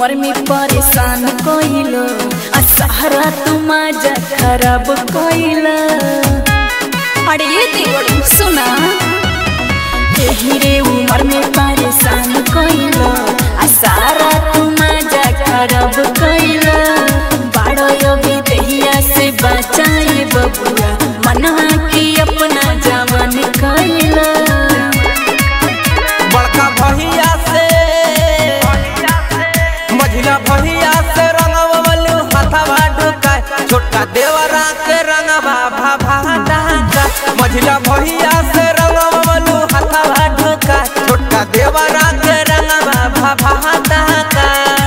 उम्र में परेशान कइलो आ सहारा तू मजा खराब कइला अरे ये देवर सुना एही रे उम्र में परेशान कइलो आ सारा तू मजा खराब कइला बाड़ो योगी दहिया से बचाए बबुआ मनवा के अपना जवान कइला बड़का भैया से मझिला भैया से रंगवलू हथवा ढुकाय छोटका देवरा के रंगवा भाभा डाका मझिला भैया से रंगवलू हथवा ढुकाय छोटका देवरा के रंगवा भाभा डाका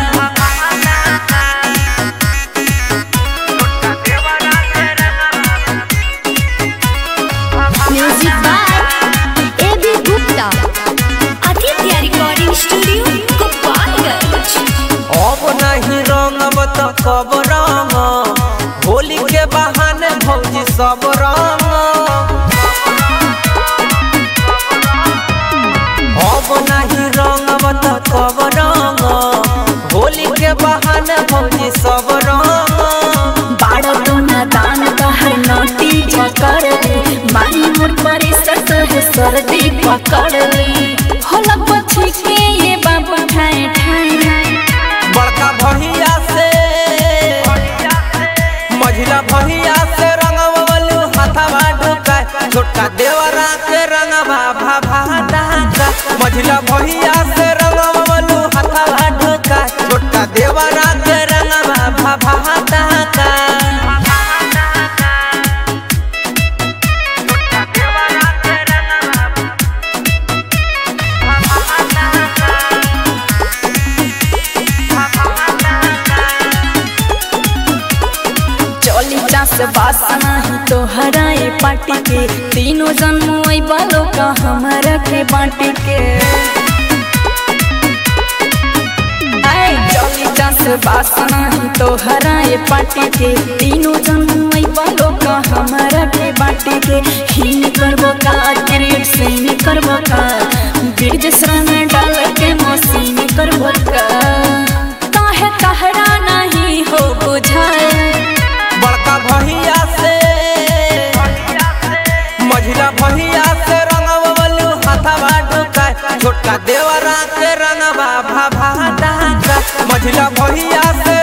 music by A B Gupta Aditya recording studio Gopalganj अब नहीं रंगब तो कब रंग होली के बहाने भौजी सब रंग अब नहीं रंगब तो कब रंग होली के बहाने भौजी सब रंग बाड़ा दोना दान कहर नोटी झकड़ ले मारी मोर परे सत है सर्दी पकड़ ले होला पछी के ये बाबू ठाए ठाए बड़का भैया से मझिला भैया से रंगवलू हथवा ढुकाय छोटका देवरा के रंगवा भाभा डाका मझिला भैया से रंगवलू हथवा ढुकाय छोटका देवरा के रंगवा भाभा डाका चली चास बासना ही तो हराए पाटी के तीनों जन्म आई बालों का हमारा के बाटी के आए चली चास बासना ही तो हराए पाटी के तीनों जन्म आई बालों का हमारा के बाटी के हीन करबो का क्रिएट सीन करबो का बीज श्रम डाल के मसीन करबो का काहे कहरा नहीं हो बुझाए बड़का भैया से मझिला भैया से रंगवलू हथवा ढुकाय छोटका देवरा के रंगवा भाभा डाका मझिला भैया से